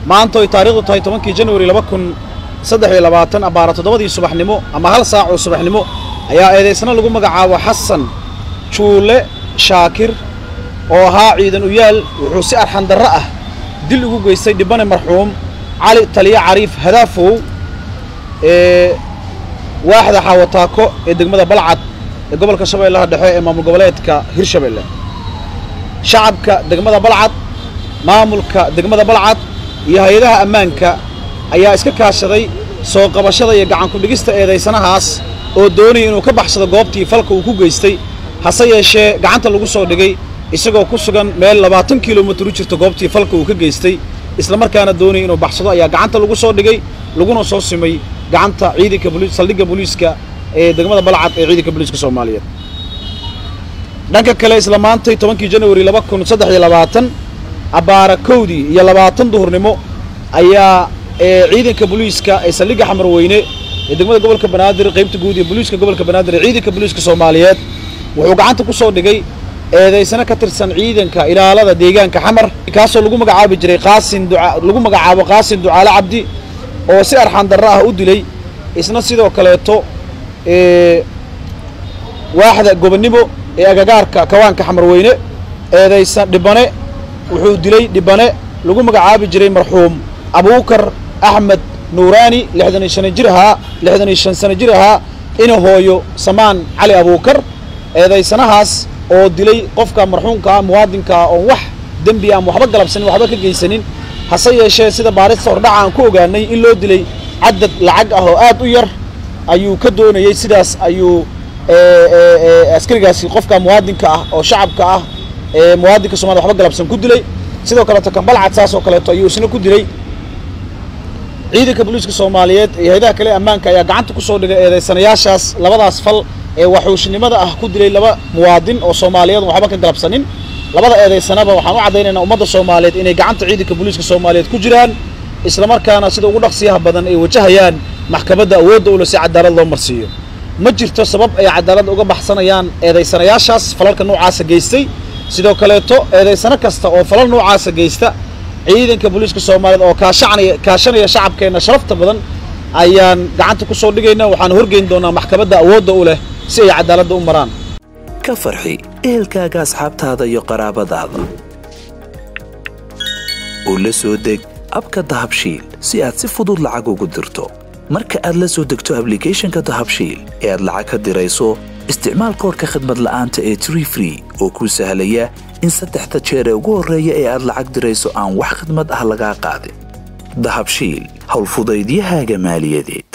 maanta oy taarikhdu tahay tobankii januari laba kun saddex iyo labaatan abbaara toddobadii subaxnimo ama hal saac oo subaxnimo ayaa eedaysna lagu magacaabo xasan juule shaakir oo ahaa ciidan uyaal wuxuu si arxandarro ah dil ugu geystay dhibane marxuum cali taliya cariif hadaafow ee waaxda xaawataako ee degmada balcad ee gobolka shabeellaha dhexe ee maamul goboleedka hirshabeelle shacabka degmada balcad maamulka degmada balcad iyo hay-adaha ammaanka ayaa iska kaashaday soo qabashada iyo gacankudhigista eedaysanahaas oo doonaya inuu ka baxsado goobtii falka uu ku geystay hase yeeshee gacanta lagu soo dhigay isagoo ku sugan meel labaatan kilomitir u jirta goobtii falka uu ka geystay islamarkaana doonaya inuu baxsado ayaa gacanta lagu soo dhigay laguna soo simay gacanta ciidanka saldhigga booliiska ee degmada balcad ee ciidanka booliiska soomaaliyeed dhanka kale isla maantay tobankii januari laba kun saddex iyo labaatan abbaara kowdii iyo labaatan duhurnimo ayaa ciidanka booliiska ee saldhigga xamarweyne ee degmada gobolka banaadir qaybta guud ee booliiska gobolka banaadir ee ciidanka booliiska soomaaliyeed wuxuu gacanta ku soo dhigay eedaysana ka tirsan ciidanka ilaalada deegaanka xamar kaasoo lagu magacaabi jiray qaasin duca lagu magacaabo qaasin ducaale cabdi oo si arxan darro ah u dilay isna sidoo kaleeto waaxda gobonnimo ee agagaarka kawaanka xamarweyne eedaysan dhibane wuxuu dilay dhibane lagu magacaabi jiray marxuum abuukar axmed nuuraani lixdan iyo shan jir ahaa lixdan iyo shan sano jir ahaa ina hooyo samaan cali abuukar eedaysanahaas oo dilay qofka marxuumka ah muwaadinka ah oon wax dembi aan waxba galabsanin waxba ka geysanin hase yeeshee sida baarista hordhaca aan ku ogaanay in loo dilay cadad lacag ah oo aad u yar ayuu ka doonayey sidaas ayuu askarigaasi qofka muwaadinka ah oo shacabka ah ee muwaadinka somalia waxba galabsan ku dilay sidoo kaleeto kambalcad saas oo kaleeto ayuu isna ku dilay ciidanka booliiska soomaaliyeed iyo hay-adaha kale ammaanka ayaa gacanta ku soo dhigay eedaysanayaashaas labadaas fal ee waxuushnimada ah ku dilay laba muwaadin oo soomaaliyeed on waxba ka galabsanin labada eedaysanaba waxaan u caddaynaynaa ummadda soomaaliyeed inay gacanta ciidanka booliiska soomaaliyeed ku jiraan islamarkaana sida ugu dhaqsiyaha badan ay wajahayaan maxkamadda awoodda ule si cadaalad loo marsiiyo ma jirto sabab ay cadaalad uga baxsanayaan eedaysanayaashaas falalka noocaasa geystay sidoo kaleeto eedaysano kasta oo falal noocaasa geysta ciidanka booliiska soomaaliyeed oo kaashanaya kaashanaya shacabkeenna sharafta badan ayaan gacanta ku soo dhigayna waxaan horgeyn doonaa maxkamadda awoodda u leh si ay cadaaladda u maraan ka farxi ehelkaaga asxaabtaada iyo qaraabadaada oo la soo deg abka dahabshiil si aad si fudud lacag ugu dirto marka aad la soo degto ablicathonka dahabshiil ee aad lacag ka dirayso isticmaal koorka khadmad la'aanta ee tree free oo kuu sahlaya in saddexda jeer ee ugu horreeya ee aad lacag dirayso aan wax khadmad ah lagaa qaadin dahabshiil howlfudaydiyahaaga maaliyadeed